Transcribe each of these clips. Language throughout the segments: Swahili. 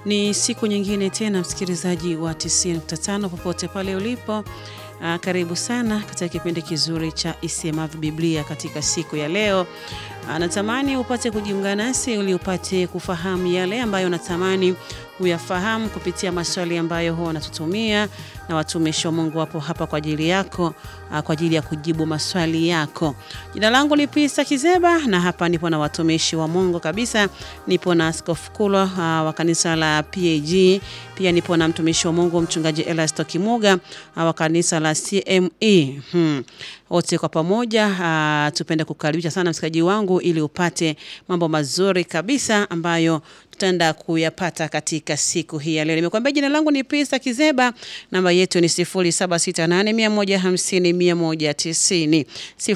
Ni siku nyingine tena, msikilizaji wa 90.5 popote pale ulipo. Uh, karibu sana katika kipindi kizuri cha Isemavyo Biblia katika siku ya leo. Uh, natamani upate kujiunga nasi ili upate kufahamu yale ambayo natamani uyafahamu kupitia maswali ambayo huwa wanatutumia na watumishi wa Mungu wapo hapa kwa ajili yako, uh, kwa ajili ya kujibu maswali yako. Jina langu ni Pista Kizeba na hapa nipo na watumishi wa Mungu kabisa. Nipo na Askofu Kulwa uh, wa kanisa la PAG, pia nipo na mtumishi wa Mungu mchungaji Elasto Kimuga uh, wa kanisa la CME. Hmm. Wote kwa pamoja uh, tupende kukaribisha sana msikaji wangu ili upate mambo mazuri kabisa ambayo tutaenda kuyapata katika siku hii ya leo. Nimekuambia jina langu ni Pista Kizeba, namba yetu ni 0768150190.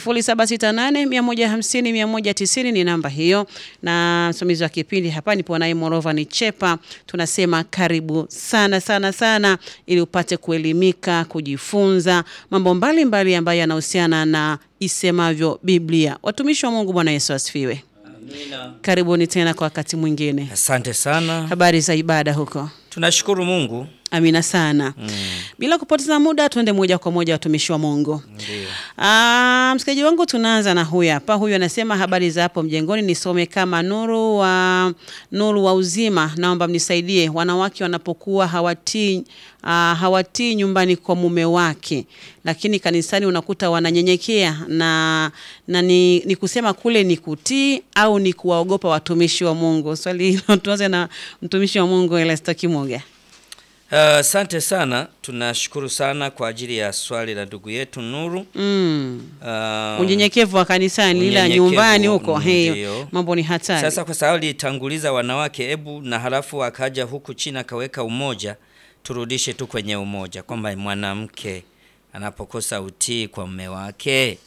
0768150190 ni namba hiyo, na msimamizi wa kipindi hapa nipo naye Morova ni Chepa. Tunasema karibu sana sana sana, ili upate kuelimika, kujifunza mambo mbalimbali mbali ambayo yanahusiana na isemavyo Biblia. Watumishi wa Mungu, Bwana Yesu asifiwe. Amina. Karibuni tena kwa wakati mwingine. Asante sana. Habari za ibada huko? Tunashukuru Mungu. Amina sana. Bila kupoteza muda, tuende moja kwa moja watumishi wa Mungu. Ndio. Ah, msikilizaji wangu, tunaanza na huyu hapa. Huyu anasema habari za hapo mjengoni, nisome kama nuru wa nuru wa uzima. Naomba mnisaidie, wanawake wanapokuwa hawatii ah, hawatii nyumbani kwa mume wake, lakini kanisani unakuta wananyenyekea na, na ni, ni kusema kule ni kutii au ni kuwaogopa watumishi wa Mungu? Swali hilo tuanze na mtumishi wa Mungu Elasto Kimuga. Asante sana. Tunashukuru sana kwa ajili ya swali la ndugu yetu Nuru. Mm. Ah, Unyenyekevu wa kanisani, ila unyenyekevu, nyumbani huko mm, hey, ndio. mambo ni hatari. Sasa kwa sababu litanguliza wanawake, ebu na halafu akaja huku chini akaweka umoja, turudishe tu kwenye umoja kwamba mwanamke anapokosa utii kwa mume wake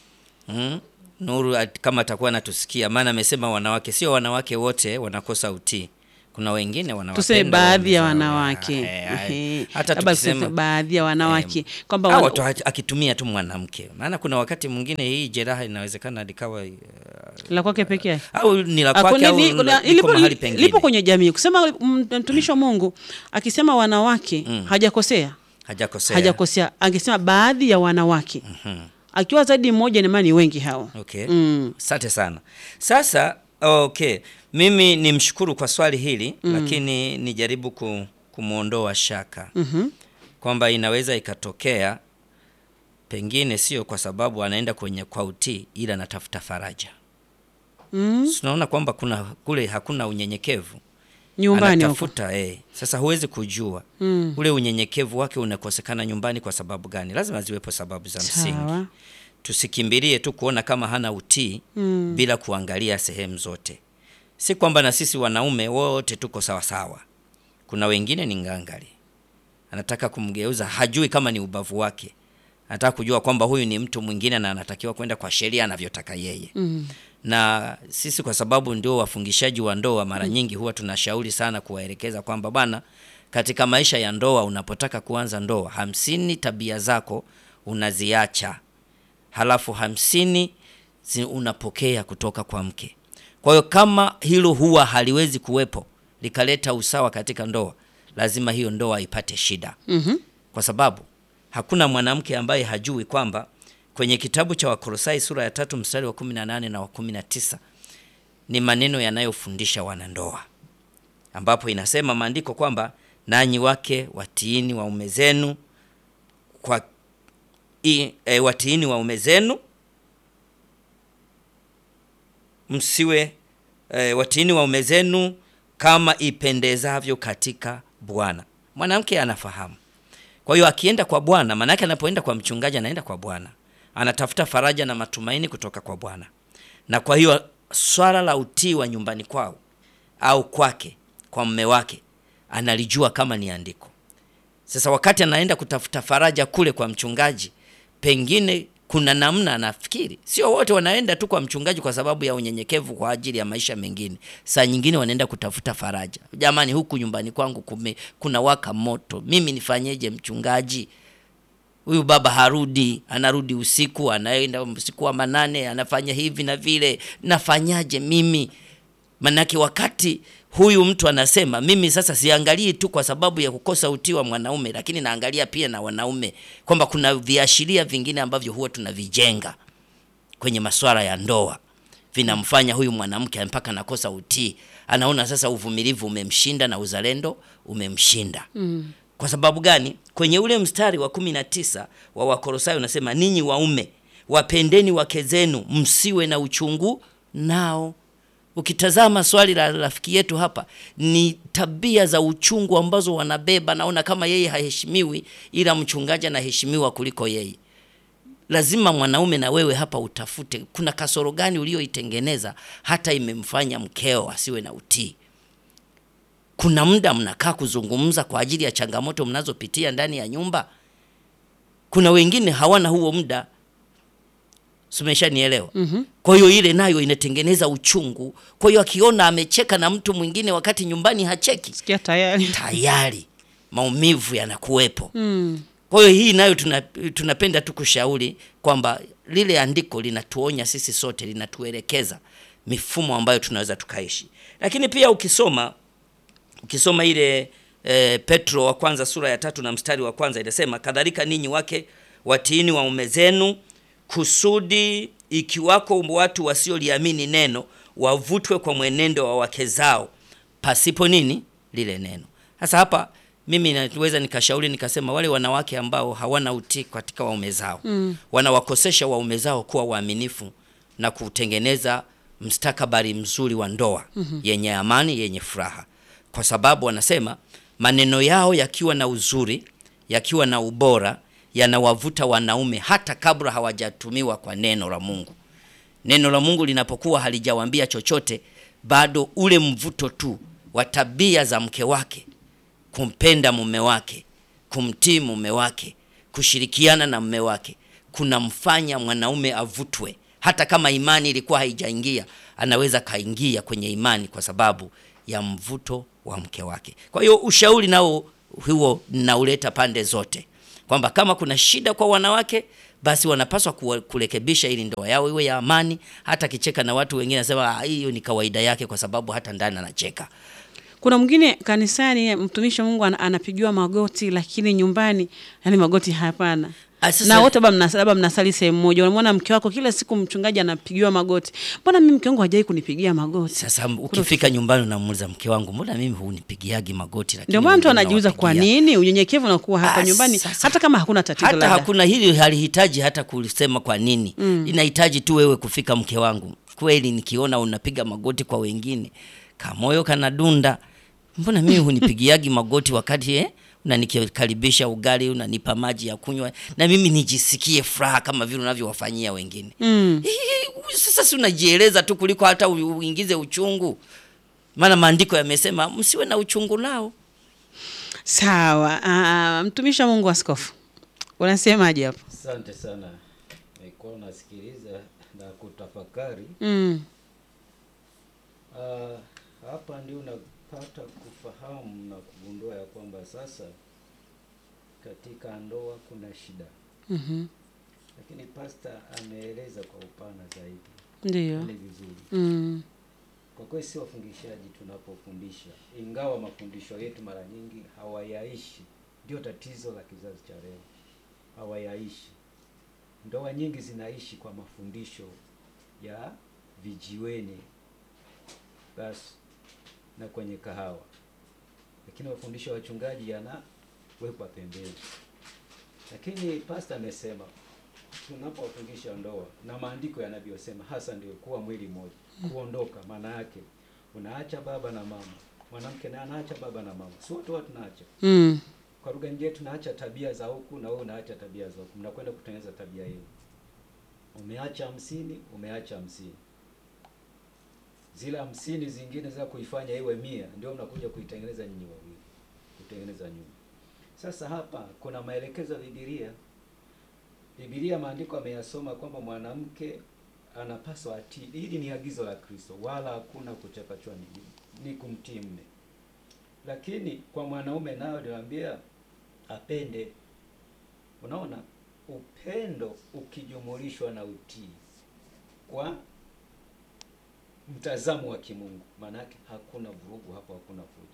mm? Nuru at- kama atakuwa anatusikia, maana amesema wanawake, sio wanawake wote wanakosa utii. Kuna wengine wanawapenda tuseme baadhi ya waume zao. wanawake Eh, eh, Ehe. hata Labda tukisema tuseme baadhi ya wanawake kwamba au wana- tu aki- akitumia tu mwanamke, maana kuna wakati mwingine hii jeraha inawezekana likawa uh, la kwake peke yake au ni la Ah, kwake kuna- au ni- la- kuna- liko lipo- mahali li- pengine. lipo kwenye jamii kusema mm, mtumishi wa Mungu akisema wanawake hajakosea hajakosea. hajakosea angesema baadhi ya wanawake akiwa zaidi mmoja ni maana ni wengi hao Okay. Mm. Asante sana. Sasa okay, mimi nimshukuru kwa swali hili lakini nijaribu ku, kumwondoa shaka Mhm. kwamba inaweza ikatokea pengine sio kwa sababu anaenda kwenye kwa utii, ila anatafuta faraja. Mm. Tunaona kwamba kuna kule hakuna unyenyekevu nyumbani huko anatafuta eh. Sasa huwezi kujua Mm. ule unyenyekevu wake unakosekana nyumbani kwa sababu gani? Lazima ziwepo sababu za msingi. sawa Tusikimbilie tu kuona kama hana utii Mm. bila kuangalia sehemu zote. Si kwamba na sisi wanaume wote tuko sawa sawa. Kuna wengine ni ngangari, anataka kumgeuza, hajui kama ni ubavu wake, anataka kujua kwamba huyu ni mtu mwingine na anatakiwa kwenda kwa sheria anavyotaka yeye Mm. na sisi kwa sababu ndio wafungishaji wa ndoa, mara nyingi huwa tunashauri sana kuwaelekeza kwamba bwana, katika maisha ya ndoa, unapotaka kuanza ndoa, hamsini tabia zako unaziacha, halafu hamsini zi- unapokea kutoka kwa mke. Kwa hiyo kama hilo huwa haliwezi kuwepo likaleta usawa katika ndoa, lazima hiyo ndoa ipate shida Mhm. kwa sababu hakuna mwanamke ambaye hajui kwamba kwenye kitabu cha Wakolosai sura ya tatu mstari wa 18 na wa 19 ni maneno yanayofundisha wanandoa, ambapo inasema maandiko kwamba nanyi wake watiini waume zenu kwa i, e, watiini waume zenu msiwe e, watiini waume zenu kama ipendezavyo katika Bwana. Mwanamke anafahamu kwa hiyo akienda kwa Bwana, maanake anapoenda kwa mchungaji anaenda kwa Bwana, anatafuta faraja na matumaini kutoka kwa Bwana. Na kwa hiyo swala la utii wa nyumbani kwao au kwake kwa mume wake analijua kama ni andiko. Sasa wakati anaenda kutafuta faraja kule kwa mchungaji, pengine kuna namna anafikiri. Sio wote wanaenda tu kwa mchungaji kwa sababu ya unyenyekevu kwa ajili ya maisha mengine. Saa nyingine wanaenda kutafuta faraja. Jamani, huku nyumbani kwangu kume, kuna waka moto, mimi nifanyeje mchungaji? Huyu baba harudi, anarudi usiku, anaenda usiku wa manane, anafanya hivi na vile, nafanyaje mimi? Manake wakati huyu mtu anasema mimi sasa siangalii tu kwa sababu ya kukosa utii wa mwanaume, lakini naangalia pia na wanaume, kwamba kuna viashiria vingine ambavyo huwa tunavijenga kwenye masuala ya ndoa vinamfanya huyu mwanamke mpaka anakosa utii. Anaona sasa uvumilivu umemshinda na uzalendo umemshinda. mm. Kwa sababu gani? Kwenye ule mstari wa kumi na tisa wa Wakolosai unasema ninyi waume wapendeni wake zenu, msiwe na uchungu nao. Ukitazama swali la rafiki yetu hapa, ni tabia za uchungu ambazo wanabeba. Naona kama yeye haheshimiwi, ila mchungaji anaheshimiwa kuliko yeye. Lazima mwanaume na wewe hapa utafute kuna kasoro gani ulioitengeneza hata imemfanya mkeo asiwe na utii. Kuna muda mnakaa kuzungumza kwa ajili ya changamoto mnazopitia ndani ya nyumba. Kuna wengine hawana huo muda, sumeshanielewa? mm-hmm. Kwa hiyo ile nayo inatengeneza uchungu. Kwa hiyo akiona amecheka na mtu mwingine wakati nyumbani hacheki, Sikia tayari. tayari maumivu yanakuwepo. Mm. Kwa hiyo hii nayo tuna, tunapenda tu kushauri kwamba lile andiko linatuonya sisi sote, linatuelekeza mifumo ambayo tunaweza tukaishi. Lakini pia ukisoma ukisoma ile e, Petro wa kwanza sura ya tatu na mstari wa kwanza inasema, kadhalika ninyi wake watiini waume zenu, kusudi ikiwako watu wasioliamini neno wavutwe kwa mwenendo wa wake zao pasipo nini lile neno. Sasa hapa mimi naweza nikashauri nikasema, wale wanawake ambao hawana utii katika waume zao mm. wanawakosesha waume zao kuwa waaminifu na kutengeneza mstakabali mzuri wa ndoa mm-hmm. yenye amani, yenye furaha, kwa sababu wanasema maneno yao yakiwa na uzuri, yakiwa na ubora, yanawavuta wanaume hata kabla hawajatumiwa kwa neno la Mungu. Neno la Mungu linapokuwa halijawaambia chochote, bado ule mvuto tu wa tabia za mke wake kumpenda mume wake, kumtii mume wake, kushirikiana na mume wake kunamfanya mwanaume avutwe. Hata kama imani ilikuwa haijaingia, anaweza kaingia kwenye imani kwa sababu ya mvuto wa mke wake. Kwa hiyo ushauri nao huo nauleta pande zote, kwamba kama kuna shida kwa wanawake, basi wanapaswa kuwa- kurekebisha ili ndoa yao iwe ya amani. Hata akicheka na watu wengine, anasema "Ah, hiyo ni kawaida yake, kwa sababu hata ndani anacheka. Kuna mwingine kanisani, mtumishi wa Mungu ana- anapigiwa magoti, lakini nyumbani yani magoti hapana. Ah, sasa- na wote labda mnas- labda mnasali sehemu moja, unamwona mke wako kila siku mchungaji anapigiwa magoti, mbona mimi mke wangu hajai kunipigia magoti? Sasa ukifika nyumbani unamuuliza mke wangu, mbona mimi hunipigiagi magoti? lakini Ndio maana mtu wengine anajiuliza kwa nawapigia?" nini unyenyekevu unakuwa hapa Ah, nyumbani, sasa- hata kama hakuna tatizo hata labda. hakuna hili halihitaji hata kusema kwa nini inahitaji tu wewe kufika mke wangu kweli nikiona unapiga magoti kwa wengine kamoyo kanadunda mbona mimi hunipigiagi magoti wakati eh? unanikaribisha ugali unanipa maji ya kunywa na mimi nijisikie furaha kama vile unavyowafanyia wengine Mm. Hii, sasa si unajieleza tu kuliko hata u- uingize uchungu maana maandiko yamesema msiwe na uchungu nao Sawa. Ah, mtumishi wa Mungu askofu, unasemaje hapo? Asante sana, nilikuwa nasikiliza na kutafakari. Mm. Ah, hapa ndio unapata kufahamu na kugundua ya kwamba sasa katika ndoa kuna shida, Mhm. lakini pasta ameeleza kwa upana zaidi, Ndio. ni vizuri Mm. kwa kweli. Si wafundishaji tunapofundisha, ingawa mafundisho yetu mara nyingi hawayaishi, ndio tatizo la kizazi cha leo, hawayaishi. Ndoa nyingi zinaishi kwa mafundisho ya vijiweni basi na kwenye kahawa, lakini mafundisho ya wachungaji yanawekwa pembeni. Lakini pasta amesema tunapofundisha ndoa na maandiko yanavyosema hasa ndio kuwa mwili mmoja, kuondoka. Maana yake unaacha baba na mama, mwanamke naye anaacha baba na mama, si wote watu tunaacha. Mm. Kwa lugha nyingine tunaacha tabia za huku na wewe unaacha tabia za huku, mnakwenda kutengeneza tabia hiyo. Umeacha hamsini, umeacha hamsini, zile hamsini zingine za kuifanya iwe mia, ndio mnakuja kuitengeneza nyinyi wawili, kutengeneza nyumba. Sasa hapa kuna maelekezo ya Biblia. Biblia maandiko ameyasoma kwamba mwanamke anapaswa atii. Hili ni agizo la Kristo, wala hakuna kuchapachwa, ni, ni kumtii mme. Lakini kwa mwanaume nayo niwaambia apende. Unaona, upendo ukijumulishwa na utii kwa mtazamo wa kimungu, maanake hakuna vurugu hapo, hakuna fujo.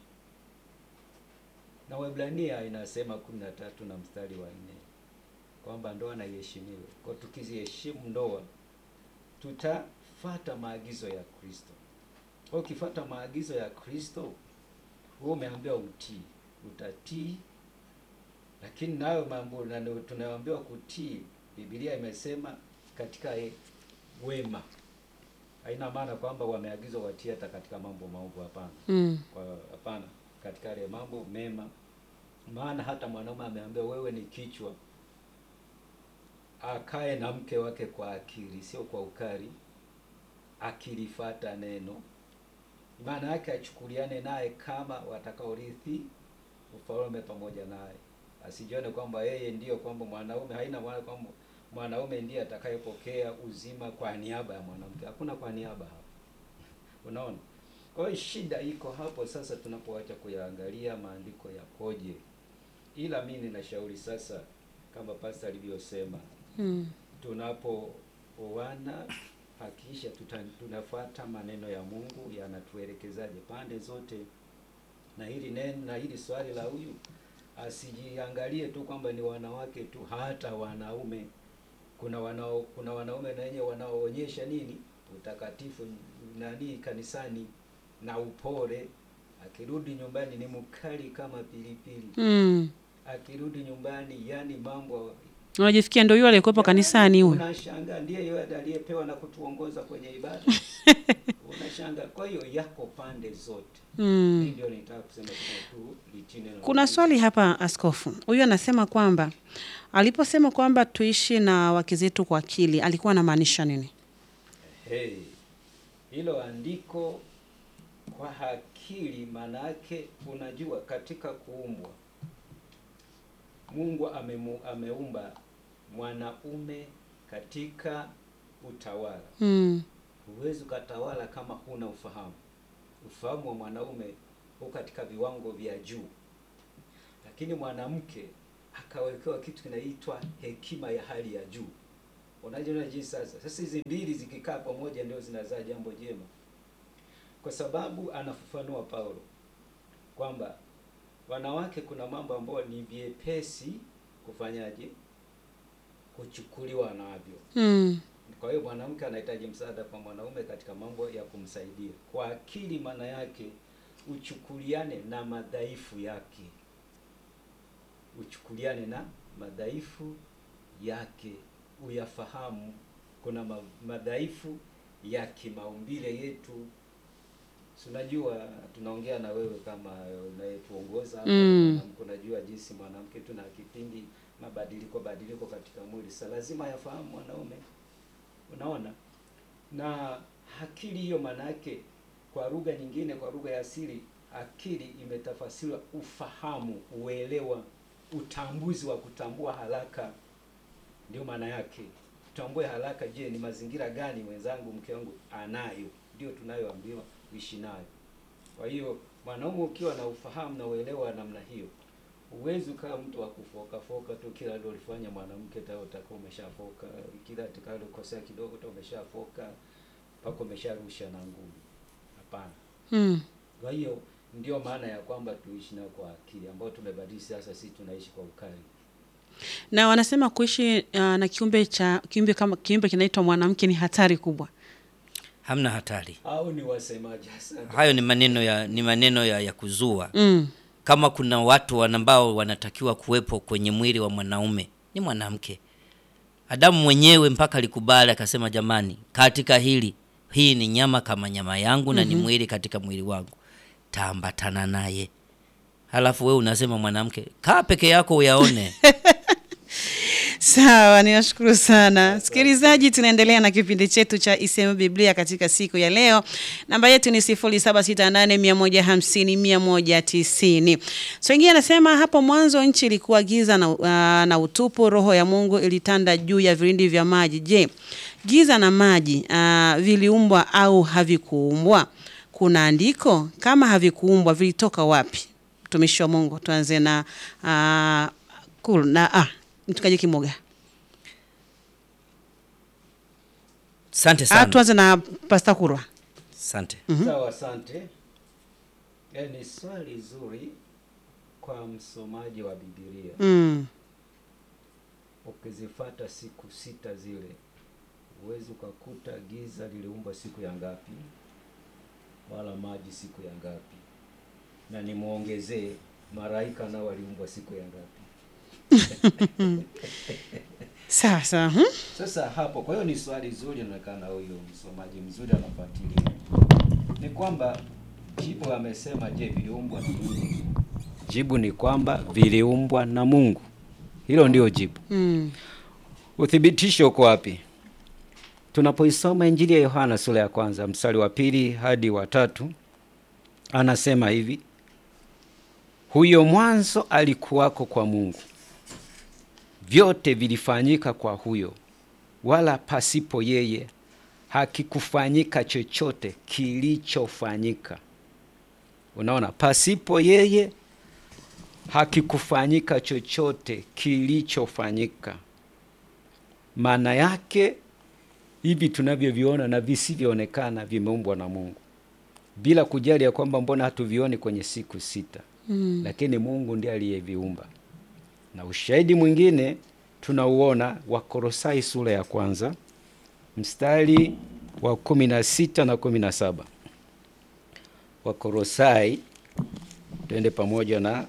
Na Waebrania inasema kumi na tatu na mstari wa nne kwamba ndoa na iheshimiwe. Kwa tukiziheshimu ndoa, tutafata maagizo ya Kristo. Kwa ukifuata maagizo ya Kristo, wewe umeambiwa utii, utatii. Lakini nayo mambo na ndio tunayoambiwa kutii, Biblia imesema katika e, wema. Haina maana kwamba wameagizwa watii hata katika mambo maovu, hapana. Mm. Kwa hapana, katika yale mambo mema. Maana hata mwanaume ameambiwa wewe ni kichwa, akae na mke wake kwa akili, sio kwa ukali, akilifata neno. Maana yake achukuliane naye kama watakaorithi ufalme pamoja naye, asijione kwamba yeye ndiyo kwamba mwanaume. Haina maana kwamba mwanaume ndiye atakayepokea uzima kwa niaba ya mwanamke. Hakuna kwa niaba hapa, unaona. Kwa hiyo shida iko hapo sasa, tunapoacha kuyaangalia maandiko yakoje. Ila mimi ninashauri sasa, kama pasta alivyosema, Mm. tunapooana hakikisha tuta- tunafuata maneno ya Mungu yanatuelekezaje pande zote, na hili neno na hili swali la huyu asijiangalie tu kwamba ni wanawake tu, hata wanaume. Kuna wanao kuna wanaume na wenyewe wanaoonyesha nini utakatifu nani kanisani na upole. Akirudi nyumbani ni mkali kama pilipili, Mm. akirudi nyumbani yani mambo Unajifikia ndio yule aliyekuwepo kanisani huyo. Unashangaa ndiye yule aliyepewa na kutuongoza kwenye ibada. Unashangaa. Kwa hiyo yako pande zote. Hii Mm. ndio nitaka kusema tuna tu litii neno la Kuna Mungu. swali hapa askofu. Huyu anasema kwamba aliposema kwamba tuishi na wake zetu kwa akili, alikuwa anamaanisha nini? Hey, hilo andiko kwa akili, maana yake unajua, katika kuumbwa Mungu amemu, ameumba mwanaume katika utawala. Mm. Huwezi ukatawala kama huna ufahamu. Ufahamu wa mwanaume uko katika viwango vya juu, lakini mwanamke akawekewa kitu kinaitwa hekima ya hali ya juu. Unajiona jinsi sasa. Sasa hizi mbili zikikaa pamoja ndio zinazaa jambo jema, kwa sababu anafafanua Paulo kwamba wanawake, kuna mambo ambayo ni vyepesi kufanyaje, kuchukuliwa navyo Mm. kwa hiyo mwanamke anahitaji msaada kwa mwanaume katika mambo ya kumsaidia kwa akili. Maana yake uchukuliane na madhaifu yake, uchukuliane na madhaifu yake, uyafahamu. Kuna ma madhaifu ya kimaumbile yetu, si unajua, tunaongea na wewe kama unayetuongoza hapa, Mm. mwanamke, unajua jinsi mwanamke tuna kipindi mabadiliko badiliko katika mwili, sa lazima yafahamu mwanaume Unaona, na akili hiyo, maana yake kwa lugha nyingine, kwa lugha ya asili, akili imetafasiriwa ufahamu, uelewa, utambuzi wa kutambua haraka. Ndio maana yake, tutambue haraka. Je, ni mazingira gani mwenzangu, mke wangu anayo? Ndio tunayoambiwa uishi nayo. Kwa hiyo mwanaume ukiwa na ufahamu na uelewa wa namna hiyo, huwezi ukawa mtu wa kufoka foka tu, kila ndio ulifanya mwanamke tao utakuwa umeshafoka, kila tukalokosea kidogo tu umeshafoka mpaka umesharusha na ngumi. Hapana. Mm. Kwa hiyo ndio maana ya kwamba tuishi nao kwa akili, ambayo tumebadili sasa, sisi tunaishi kwa ukali. Na wanasema kuishi uh, na kiumbe cha kiumbe kama kiumbe kinaitwa mwanamke ni hatari kubwa. Hamna hatari. Au ni wasemaji? Asante. Hayo ni maneno ya ni maneno ya, ya kuzua. Mm. Kama kuna watu wana- ambao wanatakiwa kuwepo kwenye mwili wa mwanaume ni mwanamke. Adamu mwenyewe mpaka alikubali akasema, jamani, katika hili hii ni nyama kama nyama yangu na ni mwili katika mwili wangu, taambatana naye. Halafu wewe unasema mwanamke, kaa peke yako uyaone. Sawa, ninashukuru sana msikilizaji. Tunaendelea na kipindi chetu cha Isema Biblia katika siku ya leo. Namba yetu ni 0768150190. So ingia anasema hapo mwanzo nchi ilikuwa giza na, uh, na utupu, roho ya Mungu ilitanda juu ya vilindi vya maji. Je, giza na maji uh, viliumbwa au havikuumbwa? Kuna andiko kama havikuumbwa, vilitoka wapi? Mtumishi wa Mungu, tuanze na uh, cool, na ah, mtukaji Kimoga. Asante Ah, sana. tuanze na Pasta Kurwa. Asante. Sawa, asante. Eh, ni swali zuri kwa msomaji wa Biblia. Mm. Ukizifata siku sita zile, huwezi ukakuta giza liliumbwa siku ya ngapi, wala maji siku ya ngapi, na nimwongezee malaika nao waliumbwa siku ya ngapi. Sawa sawa. mhm. Sasa hapo, kwa hiyo ni swali zuri, inaonekana huyu msomaji mzuri anafuatilia. Ni kwamba jibu amesema, je, viliumbwa na Mungu? Jibu ni kwamba viliumbwa na Mungu. Hilo ndio jibu. Mm. Uthibitisho uko wapi? Tunapoisoma Injili ya Yohana sura ya kwanza mstari wa pili hadi wa tatu, anasema hivi: huyo mwanzo alikuwako kwa Mungu, vyote vilifanyika kwa huyo, wala pasipo yeye hakikufanyika chochote kilichofanyika. Unaona, pasipo yeye hakikufanyika chochote kilichofanyika. Maana yake hivi tunavyoviona na visivyoonekana vimeumbwa na Mungu, bila kujali ya kwamba mbona hatuvioni kwenye siku sita Mm. lakini Mungu ndiye aliyeviumba. Na ushahidi mwingine tunauona Wakolosai sura ya kwanza mstari wa kumi na sita na kumi na saba. Wakolosai, twende pamoja na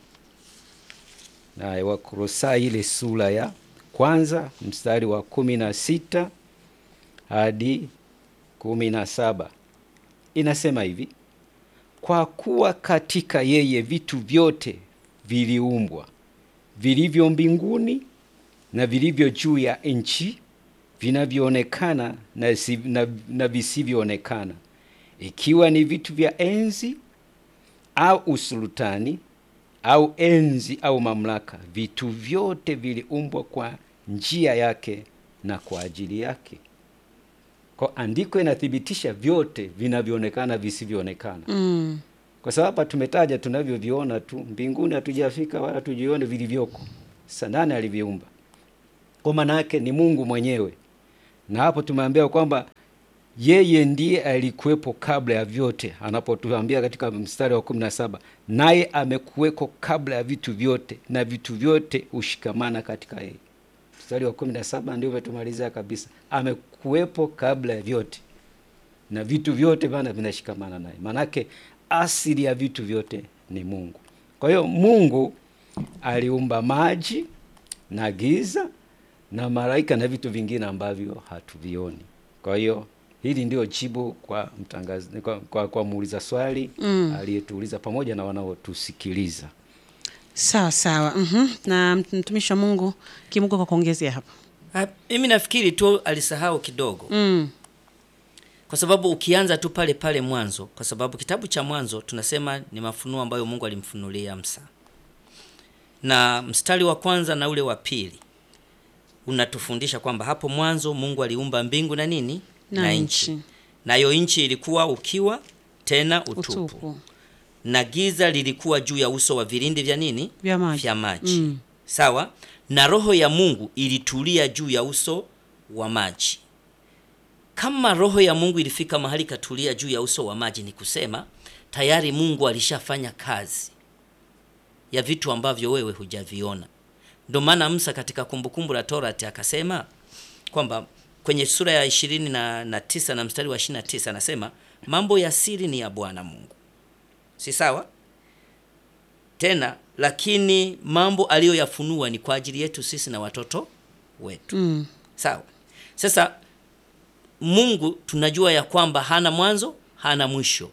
na Wakolosai ile sura ya kwanza mstari wa kumi na sita hadi kumi na saba inasema hivi: kwa kuwa katika yeye vitu vyote viliumbwa, vilivyo mbinguni na vilivyo juu ya nchi, vinavyoonekana na, si- na, na visivyoonekana, ikiwa ni vitu vya enzi au usultani au enzi au mamlaka, vitu vyote viliumbwa kwa njia yake na kwa ajili yake. Kwa andiko inathibitisha vyote vinavyoonekana visivyoonekana Mm. kwa sababu hapa tumetaja tunavyoviona tu, mbinguni hatujafika wala tujione vilivyoko. Sasa nani aliviumba? Kwa maana yake ni Mungu mwenyewe, na hapo tumeambiwa kwamba yeye ndiye alikuwepo kabla ya vyote, anapotuambia katika mstari wa kumi na saba naye amekuweko kabla ya vitu vyote na vitu vyote hushikamana katika yeye. Mstari wa kumi na saba ndio umetumalizia kabisa, amekuwepo kabla ya vyote na vitu vyote bana vinashikamana naye. Maanake asili ya vitu vyote ni Mungu. Kwa hiyo Mungu aliumba maji na giza na malaika na vitu vingine ambavyo hatuvioni. Kwa hiyo hili ndio jibu kwa mtangazi, kwa, kwa, kwa muuliza swali Mm. aliyetuuliza pamoja na wanaotusikiliza. Sawa sawa. Mhm. Na mtumishi wa Mungu Kimungu kwa kuongezea hapo. Ah, Mimi nafikiri tu alisahau kidogo Mm. kwa sababu ukianza tu pale pale mwanzo, kwa sababu kitabu cha Mwanzo tunasema ni mafunuo ambayo Mungu alimfunulia Musa, na mstari wa kwanza na ule wa pili unatufundisha kwamba hapo mwanzo Mungu aliumba mbingu na nini Na nchi. nayo nchi ilikuwa ukiwa tena utupu, Utupu. na giza lilikuwa juu ya uso wa vilindi vya nini Vya maji. vya maji Mm. sawa na roho ya mungu ilitulia juu ya uso wa maji kama roho ya mungu ilifika mahali katulia juu ya uso wa maji ni kusema tayari mungu alishafanya kazi ya vitu ambavyo wewe hujaviona ndio maana musa katika kumbukumbu la torati akasema kwamba kwenye sura ya ishirini na, na tisa na mstari wa ishirini na tisa anasema mambo ya siri ni ya bwana mungu si sawa tena lakini mambo aliyoyafunua ni kwa ajili yetu sisi na watoto wetu Mm. sawa sasa mungu tunajua ya kwamba hana mwanzo hana mwisho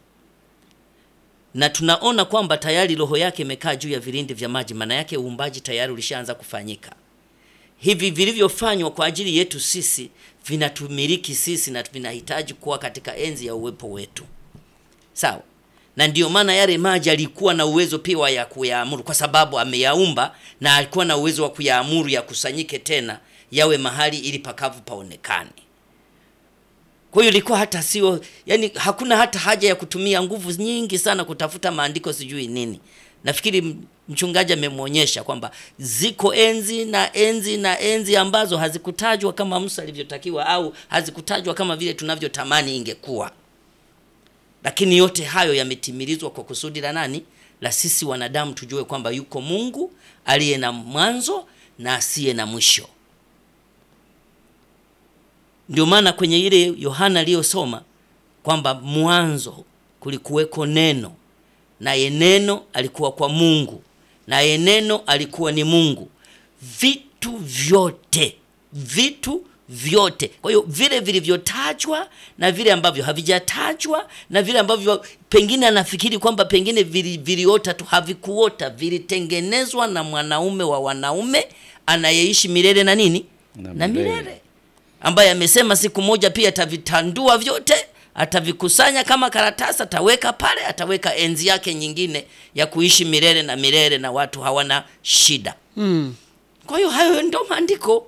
na tunaona kwamba tayari roho yake imekaa juu ya vilindi vya maji maana yake uumbaji tayari ulishaanza kufanyika hivi vilivyofanywa kwa ajili yetu sisi vinatumiliki sisi na vinahitaji kuwa katika enzi ya uwepo wetu sawa na ndiyo maana yale maji alikuwa na uwezo pia wa ya kuyaamuru kwa sababu ameyaumba na alikuwa na uwezo wa kuyaamuru yakusanyike tena yawe mahali ili pakavu paonekane kwa hiyo ilikuwa hata sio yani hakuna hata haja ya kutumia nguvu nyingi sana kutafuta maandiko sijui nini nafikiri m- mchungaji amemwonyesha kwamba ziko enzi na enzi na enzi ambazo hazikutajwa kama musa alivyotakiwa au hazikutajwa kama vile tunavyotamani ingekuwa lakini yote hayo yametimilizwa kwa kusudi la nani? La sisi wanadamu tujue kwamba yuko Mungu aliye na mwanzo na asiye na mwisho. Ndio maana kwenye ile Yohana aliyosoma kwamba mwanzo kulikuweko neno, naye neno alikuwa kwa Mungu, naye neno alikuwa ni Mungu. Vitu vyote, vitu vyote. Kwa hiyo vile vilivyotajwa na vile ambavyo havijatajwa na vile ambavyo pengine anafikiri kwamba pengine vili, viliota tu, havikuota, vilitengenezwa na mwanaume wa wanaume anayeishi milele na nini Na na milele. milele ambaye amesema siku moja pia atavitandua vyote, atavikusanya kama karatasi, ataweka pale, ataweka enzi yake nyingine ya kuishi milele na milele, na watu hawana shida. Mm. Kwa hiyo hayo ndo maandiko,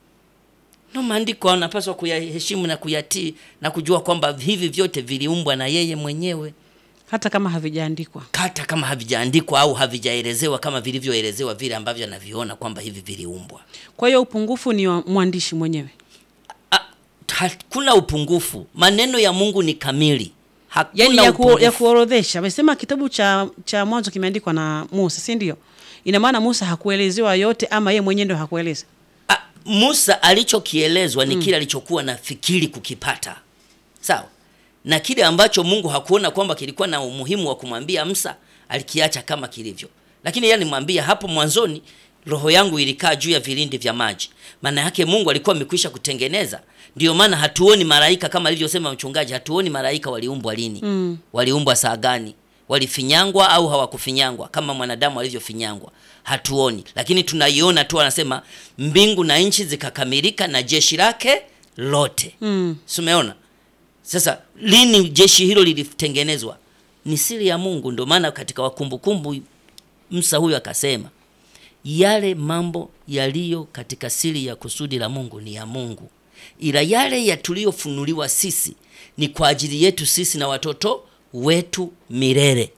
ndo maandiko anapaswa kuyaheshimu na kuyatii na kujua kwamba hivi vyote viliumbwa na yeye mwenyewe, Hata kama havijaandikwa. hata kama havijaandikwa au havijaelezewa kama vilivyoelezewa vile ambavyo anaviona kwamba hivi viliumbwa. Kwa hiyo upungufu ni wa mwandishi mwenyewe. Ah, hakuna upungufu. Maneno ya Mungu ni kamili, hakuna Yaani ya, ku, upungufu. ya kuorodhesha. Amesema kitabu cha cha Mwanzo kimeandikwa na Musa, si ndio? Ina maana Musa hakuelezewa yote ama yeye mwenyewe ndio hakueleza. Ah, Musa alichokielezwa ni kile alichokuwa na fikiri kukipata, sawa na kile ambacho Mungu hakuona kwamba kilikuwa na umuhimu wa kumwambia Musa, alikiacha kama kilivyo. Lakini yeye alimwambia hapo mwanzoni, roho yangu ilikaa juu ya vilindi vya maji. Maana yake Mungu alikuwa amekwisha kutengeneza. Ndio maana hatuoni malaika kama alivyosema mchungaji, hatuoni malaika waliumbwa lini, Mm. waliumbwa saa gani, walifinyangwa au hawakufinyangwa kama mwanadamu alivyofinyangwa, hatuoni. Lakini tunaiona tu, anasema mbingu na nchi zikakamilika na jeshi lake lote. Mm. Si umeona? Sasa lini jeshi hilo lilitengenezwa? Ni siri ya Mungu. Ndio maana katika Wakumbukumbu Musa huyo akasema yale mambo yaliyo katika siri ya kusudi la Mungu ni ya Mungu, ila yale ya tuliyofunuliwa sisi ni kwa ajili yetu sisi na watoto wetu milele.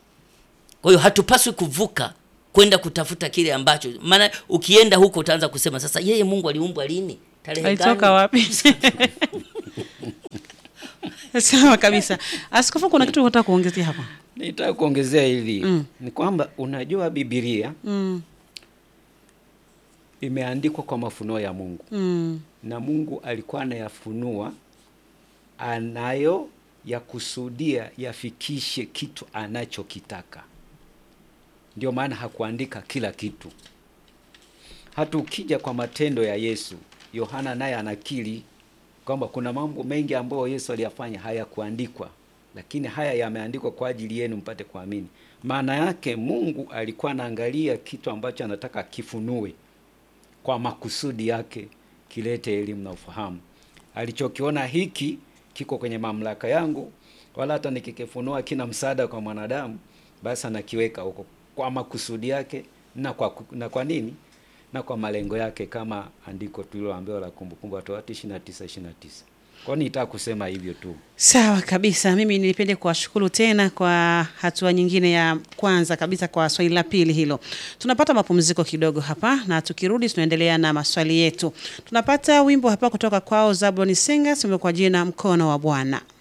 Kwa hiyo hatupaswi kuvuka kwenda kutafuta kile ambacho, maana ukienda huko utaanza kusema sasa, yeye Mungu aliumbwa lini? Tarehe Alitoka gani? wapi? Sawa kabisa. Askofu, kuna kitu unataka kuongezea hapa? Nitaka kuongezea hili Mm. ni kwamba unajua Biblia Mm. imeandikwa kwa mafunuo ya Mungu Mm. na Mungu alikuwa anayafunua anayo yakusudia yafikishe kitu anachokitaka. Ndio maana hakuandika kila kitu. Hata ukija kwa matendo ya Yesu, Yohana naye anakiri kwamba kuna mambo mengi ambayo Yesu aliyafanya hayakuandikwa, lakini haya yameandikwa kwa ajili yenu mpate kuamini. Maana yake Mungu alikuwa anaangalia kitu ambacho anataka kifunue kwa makusudi yake kilete elimu na ufahamu. Alichokiona hiki kiko kwenye mamlaka yangu, wala hata nikikifunua kina msaada kwa mwanadamu, basi anakiweka huko kwa makusudi yake na kwa, na kwa nini na kwa malengo yake, kama andiko tuliloambiwa la Kumbukumbu la Torati 29 29. Kwa hiyo nitaka kusema hivyo tu. Sawa kabisa. Mimi nipende kuwashukuru tena kwa hatua nyingine ya kwanza kabisa kwa swali la pili hilo. Tunapata mapumziko kidogo hapa na tukirudi tunaendelea na maswali yetu. Tunapata wimbo hapa kutoka kwao Zablon Singers, wimbo kwa jina Mkono wa Bwana.